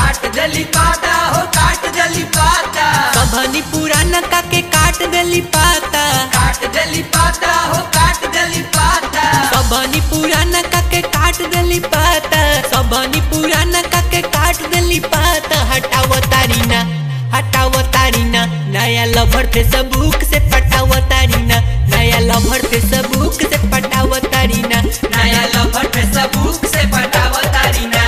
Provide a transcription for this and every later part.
काट दली पाता हो काट दली पाता सबनी पुराना का के काट देली पाता काट दली पाता हो काट दली पाता सबनी पुराना का के काट देली पाता सबनी पुराना का के काट देली पाता हटाव तारीना हटाव तारीना नया लभर थे सबूक से पटाव तारीना नया लभर थे सबूक से पटाव तारीना नया लफर पे सबूक से पटाव तारीना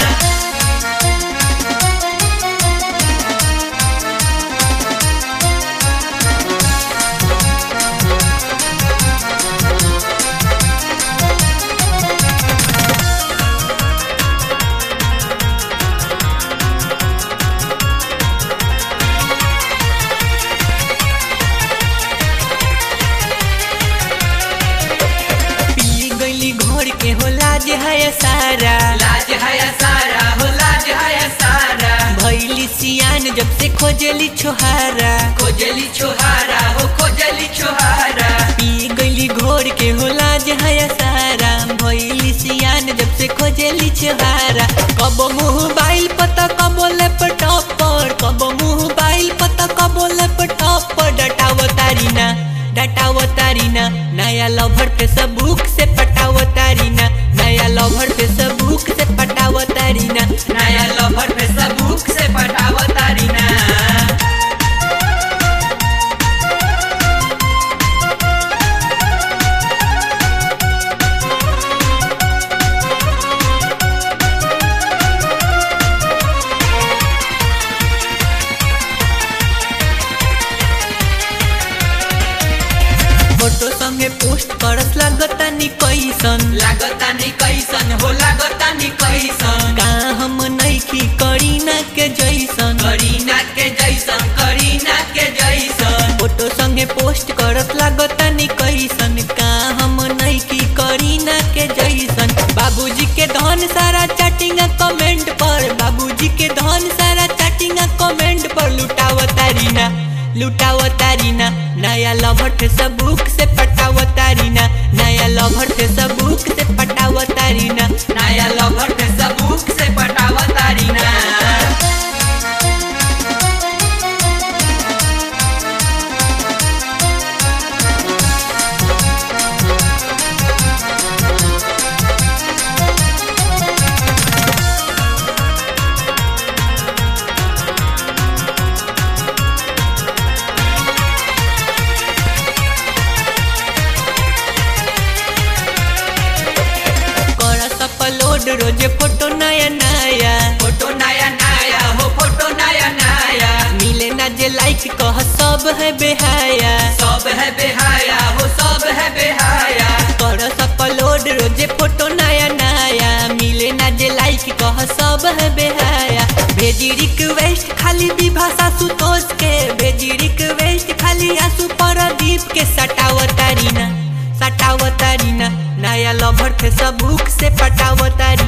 पी गईली घोड़ के हो लाज है सारा लाज है सारा हो लाज है सारा भैली सियान जब से खोजली छोहारा खोजली छोहारा हो खोजली छोहारा पी गईली घोड़ के हो लाज है सारा भैली सियान जब से खोजली छोहारा कब मुँह बाइल पता कब लैपटॉप पर कब मुँह बाइल पता कब लैपटॉप पर डटाव तारीना डटाव तारीना नया लभर पे सबूक से पटाव तारीना नया लभर पे सबूक से पटाव तारीना नया लफर पे सबूक से पटाव तारीना फोटो संगे पोस्ट करत लागता नी कैसन लागता नी कैसन हो लागता नी कैसन का हम नइखी करीना के जैसन करीना के जैसन करीना के जैसन फोटो संगे पोस्ट करत लागता नी कैसन का हम नइखी करीना के जैसन बाबूजी के धन सारा चैटिंग कमेंट पर बाबूजी के धन सारा चैटिंग कमेंट पर लुटाव तारीना लुटाव तारीना नया लभर थे सबूक से पटाव तारीना नया लभर थे सबूक से पटाव तारीना नया लफर पे सबूक से पटाव तारीना कर अपलोड रोजे फोटो नया नया फोटो नया नया हो फोटो नया नया मिले ना जे लाइक कह सब है बेहाया सब है बेहाया हो सब है बेहाया कर अपलोड रोजे फोटो नया नया मिले ना जे लाइक कह सब है बेहाया भेजी रिक्वेस्ट खाली विभाषा सुतोष के भेजी रिक्वेस्ट खाली आंसू प्रदीप के सटाव तारीना सटाव तारीना नया लभर थे सबूक से पटाव तारीना